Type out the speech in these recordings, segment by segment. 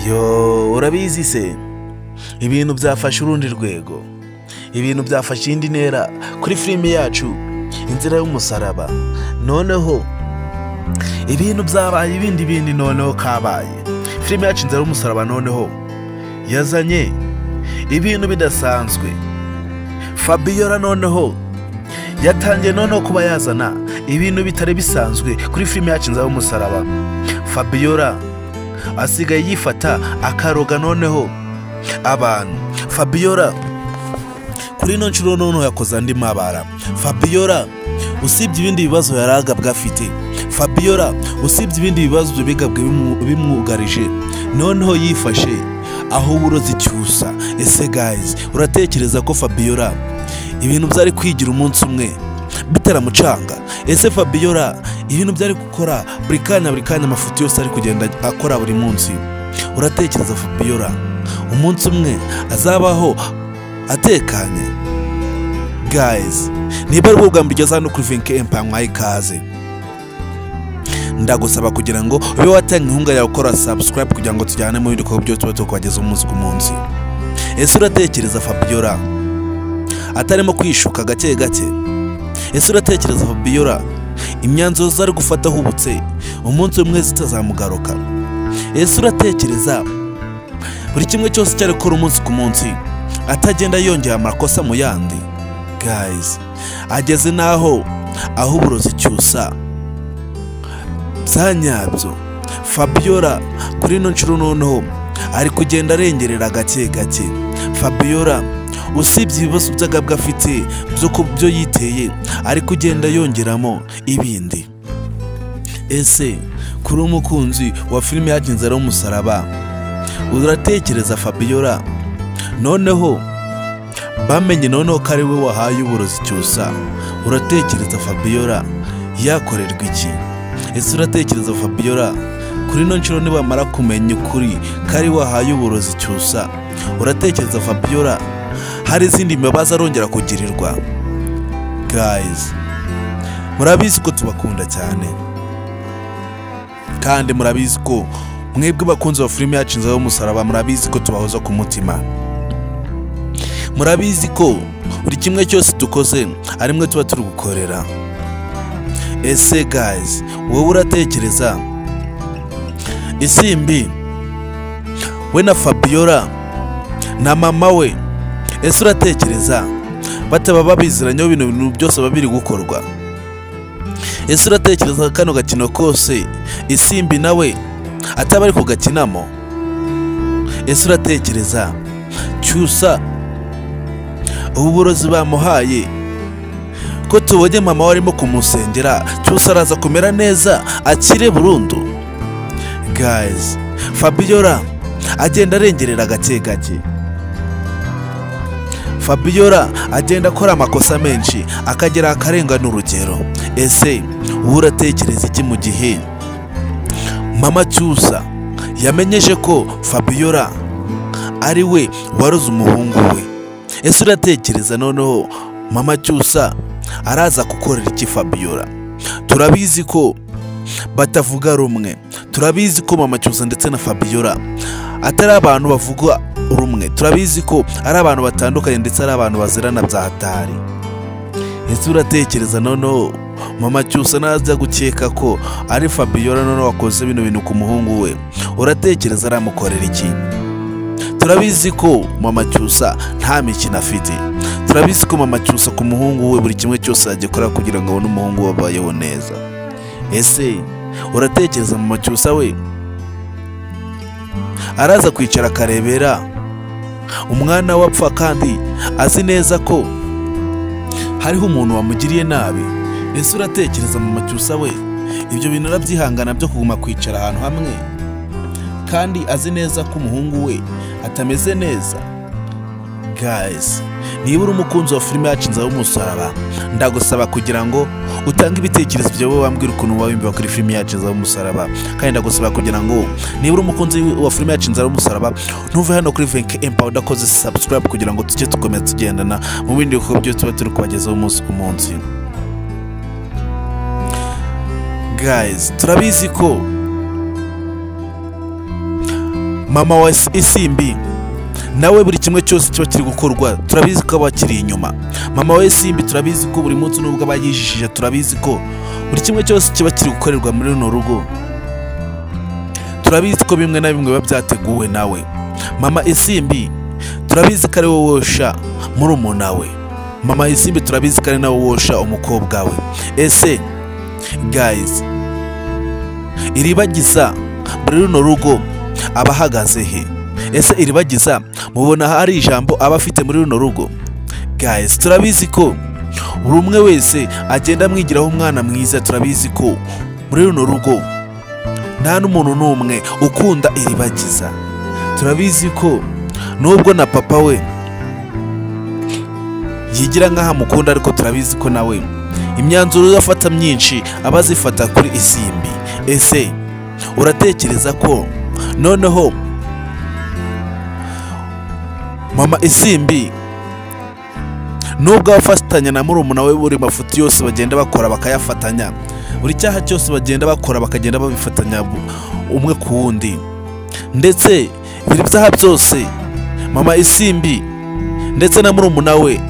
yo urabizi se ibintu byafashe urundi rwego ibintu byafashe indi ntera kuri filime yacu inzira y'umusaraba noneho ibintu byabaye ibindi bindi noneho kabaye filime yacu inzira y'umusaraba noneho yazanye ibintu bidasanzwe fabiola noneho yatangiye noneho kuba yazana ibintu bitari bisanzwe kuri filime yacu inzira y'umusaraba fabiola asigaye yifata akaroga noneho abantu fabiola kuri ino nshuro noneho yakoze andi mabara fabiola usibye ibindi bibazo yari agabwa afite fabiola usibye ibindi bibazo bigabwe bimu- bimwugarije noneho yifashe aho uburozi cyusa ese gayizi uratekereza ko fabiola ibintu byari kwigira umunsi umwe bitaramucanga ese fabiola ibintu byari gukora buri kanya buri kanya amafuti yose ari kugenda akora buri munsi uratekereza fabiola umunsi umwe azabaho atekanye gayizi niba ari ubwa mbere ugeze hano kuri vinke empaya mwaye ikaze ndagusaba kugira ngo ube watanga inkunga yawe ukora sabusikarayibu kugira ngo tujyane mu bindi bikorwa byose tuba tukubageza umunsi ku munsi ese uratekereza fabiola atarimo kwishuka gake gake ese uratekereza fabiola imyanzuro zari gufata ahubutse umunsi umwe zitazamugaruka ese uratekereza buri kimwe cyose cyari gukora umunsi ku munsi atagenda yongera amakosa mu yandi gayizi ageze n'aho aho uburozi cyusa bya nyabyo fabiola kuri ino nshuro noneho ari kugenda arengerera gake gake fabiola usibye ibibazo by'agabwa afite byo ku byo yiteye ari kugenda yongeramo ibindi ese kuri umukunzi wa filime yagenze ari umusaraba uratekereza fabiola noneho bamenye noneho ko ari we wahaye uburozi cyusa uratekereza fabiola yakorerwa iki ese uratekereza fabiola kuri ino nshuro nibamara kumenya ukuri ko ari we wahaye uburozi cyusa uratekereza fabiola hari izindi mbabazi arongera kugirirwa gayizi murabizi ko tubakunda cyane kandi murabizi ko mwebwe bakunzi ba filime yacu inzira y'umusaraba murabizi ko tubahoza ku mutima murabizi ko buri kimwe cyose dukoze ari mwe tuba turi gukorera ese gayizi wowe uratekereza isimbi we na fabiola na mama we ese uratekereza bataba babiziranyeho ibintu bintu byose biba biri gukorwa ese uratekereza kano gakino kose isimbi nawe ataba ari kugakinamo ese uratekereza cyusa ubu burozi bamuhaye ko tubonye mama we arimo kumusengera cyose araza kumera neza akire burundu gayizi fabiola agenda arengerera gake gake fabiola agenda akora amakosa menshi akagera akarengana urugero ese wowe uratekereza iki mu gihe mama cyusa yamenyeje ko fabiola ari we waroze umuhungu we ese uratekereza noneho mama cyusa araza gukorera iki fabiola turabizi ko batavuga rumwe turabizi ko mama cyusa ndetse na fabiola atari abantu bavuga rumwe turabizi ko ari abantu batandukanye ndetse ari abantu bazirana bya hatari ese uratekereza noneho mama cyusa najya gukeka ko ari fabiola noneho wakoze bino bintu ku muhungu we uratekereza aramukorera iki turabizi ko mama cyusa nta mikino afite turabizi ko mama cyusa ku muhungu we buri kimwe cyose yagikora kugira ngo abone umuhungu we abayeho neza ese uratekereza mama cyusa we araza kwicara akarebera umwana we apfa kandi azi neza ko hariho umuntu wamugiriye nabi ese uratekereza mama cyusa we ibyo bintu arabyihangana byo kuguma kwicara ahantu hamwe kandi azi neza ko umuhungu we atameze neza gayizi niba uri umukunzi wa filime yacu inzira y'umusaraba ndagusaba kugira ngo utange ibitekerezo byawe wambwira ukuntu wabimbiba kuri filime yacu inzira y'umusaraba kandi ndagusaba kugira ngo niba uri umukunzi wa filime yacu inzira y'umusaraba ntuve hano kuri venke empa udakoze sabusikarayibu kugira ngo tujye dukomeza tugendana mu bindi bikorwa byose tuba turi kubagezaho umunsi ku munsi gayizi turabizi ko mama wa isimbi nawe buri kimwe cyose kiba kiri gukorwa turabizi ko aba akiri inyuma mama we simbi turabizi ko buri munsi nubwo aba yijishije turabizi ko buri kimwe cyose kiba kiri gukorerwa muri runo rugo turabizi ko bimwe na bimwe biba byateguwe nawe mama isimbi turabizi ko ari wowe wosha murumuna we mama isimbi turabizi ko ari nawe wosha umukobwa we ese gayizi iribagiza muri runo rugo aba ahagaze he ese iribagiza mubona hari ijambo aba afite muri runo rugo gayizi turabizi ko buri umwe wese agenda amwigiraho umwana mwiza turabizi ko muri runo rugo nta n'umuntu n'umwe ukunda iribagiza turabizi ko nubwo na papa we yigira nk'aho amukunda ariko turabizi ko nawe imyanzuro afata myinshi aba azifata kuri isimbi ese uratekereza ko noneho mama isimbi nubwo abafatanya na murumuna we buri mafuti yose bagenda bakora bakayafatanya buri cyaha cyose bagenda bakora bakagenda babifatanya umwe ku wundi ndetse buri byaha byose mama isimbi ndetse na murumuna we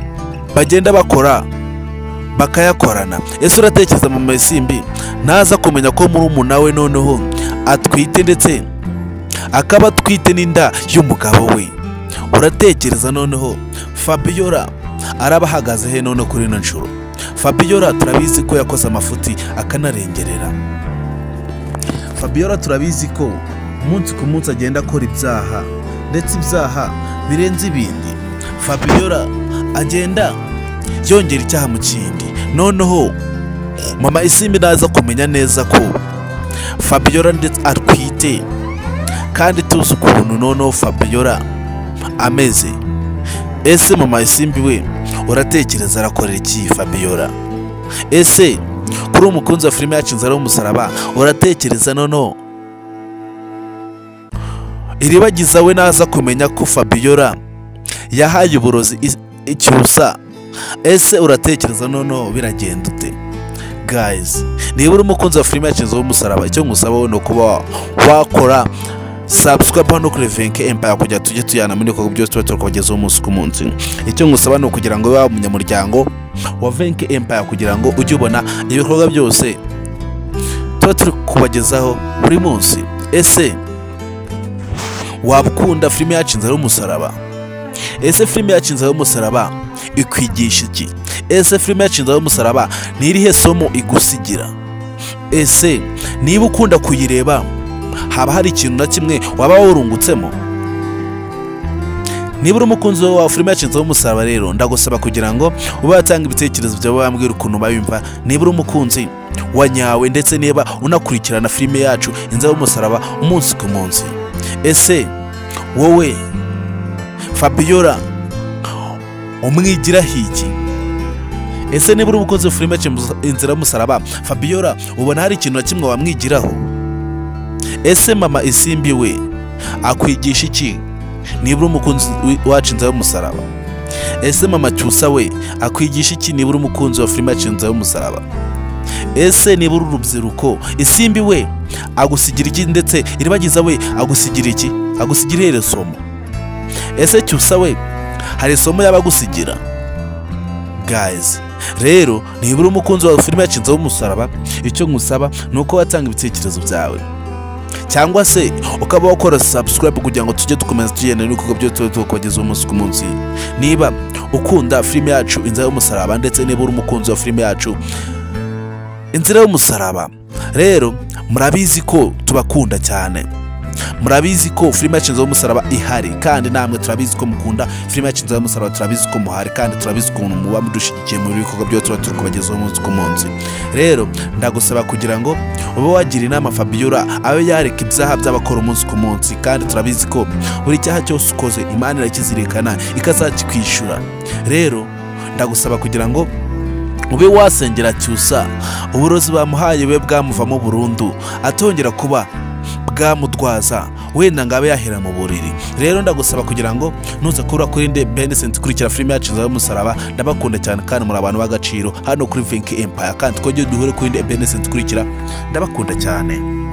bagenda bakora bakayakorana ese uratekereza mama isimbi ntaza kumenya ko murumuna we noneho atwite ndetse akaba atwite n'inda y'umugabo we uratekereza noneho fabiola araba ahagaze he none kuri ino nshuro fabiola turabizi ko yakoze amafuti akanarengerera fabiola turabizi ko umunsi ku munsi agenda akora ibyaha ndetse ibyaha birenze ibindi fabiola agenda yongera icyaha mu kindi noneho mama isimbi naza kumenya neza ko fabiola ndetse atwite kandi tuzi ukuntu noneho fabiola ameze ese mama isimbi we uratekereza arakorera iki fabiola ese kuri umukunzi wa filime yacu inzara y'umusaraba uratekereza noneho iribagiza we naza kumenya ko fabiola yahaye uburozi icyusa ese uratekereza noneho biragenda ute gayizi niba uri umukunzi wa filime yacu y'umusaraba icyo ngusaba we ni ukuba wakora sabusikapa no kuri venke empaya kugira tujye tujyana muri ibikorwa byose tuba tukabagezaho umunsi ku munsi icyo ngusaba ni ukugira ngo ube waba umunyamuryango wa venke empaya kugira ngo ujye ubona ibikorwa byose tuba turi kubagezaho buri munsi ese waba ukunda filime yacu y'umusaraba ese filime yacu y'umusaraba ikwigisha iki ese filime yacu y'umusaraba ni irihe somo igusigira ese niba ukunda kuyireba haba hari ikintu na kimwe waba wurungutsemo niba uri umukunzi wa filime yacu y'umusaraba rero ndagusaba kugira ngo ube watanga ibitekerezo byawe wambwira ukuntu bayumva niba uri umukunzi wa nyawe ndetse niba unakurikirana filime yacu y'umusaraba umunsi ku munsi ese wowe fabiola umwigira hiki ese niba uri umukozi wa filime inzira y'umusaraba fabiola ubona hari ikintu na kimwe wamwigiraho ese mama isimbi we akwigisha iki niba uri umukunzi wacu inzira y'umusaraba ese mama cyusa we akwigisha iki niba uri umukunzi wa filime inzira y'umusaraba ese niba uri urubyiruko isimbi we agusigira iki ndetse iribagiza we agusigira iki agusigira ihere somo ese cyusa we hari isomo yaba agusigira gayizi rero niba uri umukunzi wa filime yacinzeho umusaraba icyo ngusaba ni uko watanga ibitekerezo byawe cyangwa se ukaba wakora sabusikarayibu kugira ngo tujye dukomeza tugenda n'ibikorwa byo tuba tukabagezaho umunsi ku munsi niba ukunda filime yacu inzira y'umusaraba ndetse niba uri umukunzi wa filime yacu inzira y'umusaraba rero murabizi ko tubakunda cyane murabizi ko filime yacu y'umusaraba ihari kandi namwe turabizi ko mukunda filime yacu y'umusaraba turabizi ko muhari kandi turabizi ukuntu muba mudushyigikiye mu bikorwa byose tuba turi kubagezaho umunsi ku munsi rero ndagusaba kugira ngo ube wagira inama fabiola abe yareka ibyaha by'abakora umunsi ku munsi kandi turabizi ko buri cyaha cyose ukoze imana irakizirikana ikazakikwishyura rero ndagusaba kugira ngo ube wasengera cyusa uburozi bamuhaye we bwamuvamo burundu atongera kuba bwamutwaza wenda ngo abe yahera mu buriri rero ndagusaba kugira ngo nuza kubura kuri inde benisenti kurikira filime yacu y'umusaraba ndabakunda cyane kandi muri abantu b'agaciro hano kuri venki empaya kandi twongere duhure kuri inde benisenti kurikira ndabakunda cyane